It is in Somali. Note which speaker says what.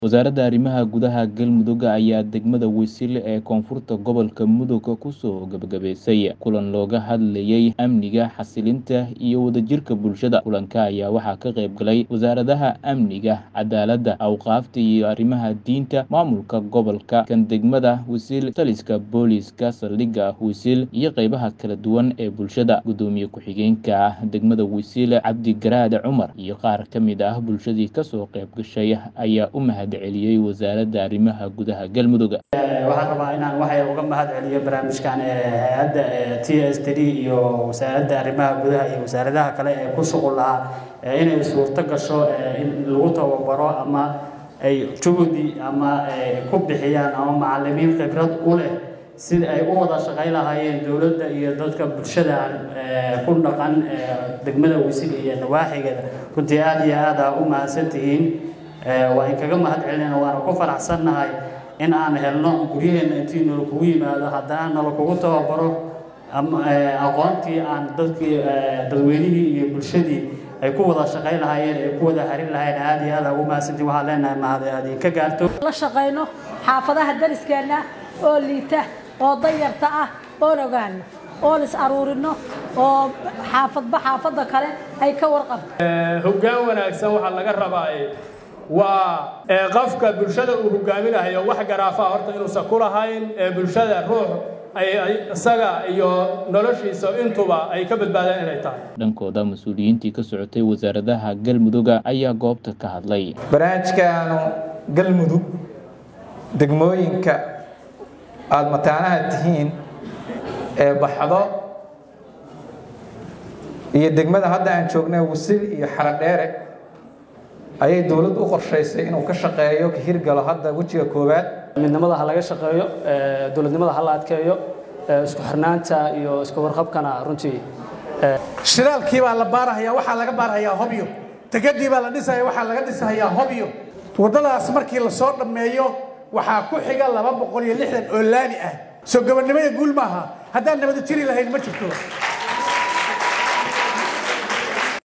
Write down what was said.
Speaker 1: Wasaaradda Arrimaha Gudaha Galmudug ayaa degmada Waysile ee koonfurta gobolka Mudug ku soo gabagabaysay kulan looga hadlayay amniga, xasilinta iyo wadajirka bulshada. Kulanka ayaa waxaa ka qayb galay wasaaradaha amniga, cadaaladda, awqaafta iyo arrimaha diinta, maamulka gobolka, kan degmada Waysile, taliska booliiska saldhigga Waysile iyo qaybaha kala duwan ee bulshada. Gudoomiye ku-xigeenka degmada Waysile Cabdi Garaade Cumar iyo qaar ka mid ah bulshadii ka soo qayb gashay ayaa u mahad celiyey wasaaradda arrimaha gudaha Galmudug.
Speaker 2: waxaan rabaa inaan waxay uga mahad celiyo barnaamijkan hay-adda t s d iyo wasaaradda arrimaha gudaha iyo wasaaradaha kale ee ku shuqul lahaa inay suurto gasho in lagu tababaro ama ay juhdi ama ku bixiyaan ama macalimiin khibrad u leh sida ay u wada shaqayn lahaayeen dowladda iyo dadka bulshada ku dhaqan degmada Waysile iyo nawaaxigeeda runtii aad iyo aad aa u mahadsantihiin waa in kaga mahad celinayna waana ku faraxsannahay in aan helno guryaheena intii nala kugu yimaado haddana nala kugu tababaro aqoontii aan dadkii dadweynihii iyo bulshadii ay ku wada shaqayn lahaayeen ay ku wada harin lahaayeen aad iyo aad aa ugu mahadsantihiin waxaan leenahay mahad aad idinka gaarto
Speaker 3: la shaqayno xaafadaha dariskeenna oo liita oo dayarta ah oon ogaano oon is aruurino oo xaafadba xaafadda kale ay ka warqabto
Speaker 4: hoggaan wanaagsan waxaa laga rabaa waa qofka bulshada uu hogaaminayo wax garaafa horta inuusan ku lahayn bulshada ruux ay isaga iyo noloshiisa intuba ay ka badbaadaan inay tahay
Speaker 1: dhankooda mas-uuliyiintii ka socotay wasaaradaha galmudug ayaa goobta ka hadlay
Speaker 5: barnaamijkaanu galmudug degmooyinka aada mataanaha tihiin ee baxdo iyo degmada hadda aan joognay wasil iyo xaradheere ayay dowlad u qorshaysay inuu ka shaqeeyo ka hirgalo hadda wejiga koowaad
Speaker 2: midnimada ha laga shaqeeyo dowladnimada ha la adkeeyo isku xirnaanta iyo isku warqabkana runtii
Speaker 6: shiraalkii baa la baarahayaa waxaa laga baarahayaa hobyo degadii baa la dhisaya waxaa laga dhisahayaa hobyo waddadaas markii la soo dhammeeyo waxaa ku xiga laba boqol iyo lixdan oo laami ah soo gabannimada guul maaha haddaan nabada jiri lahayn ma jirto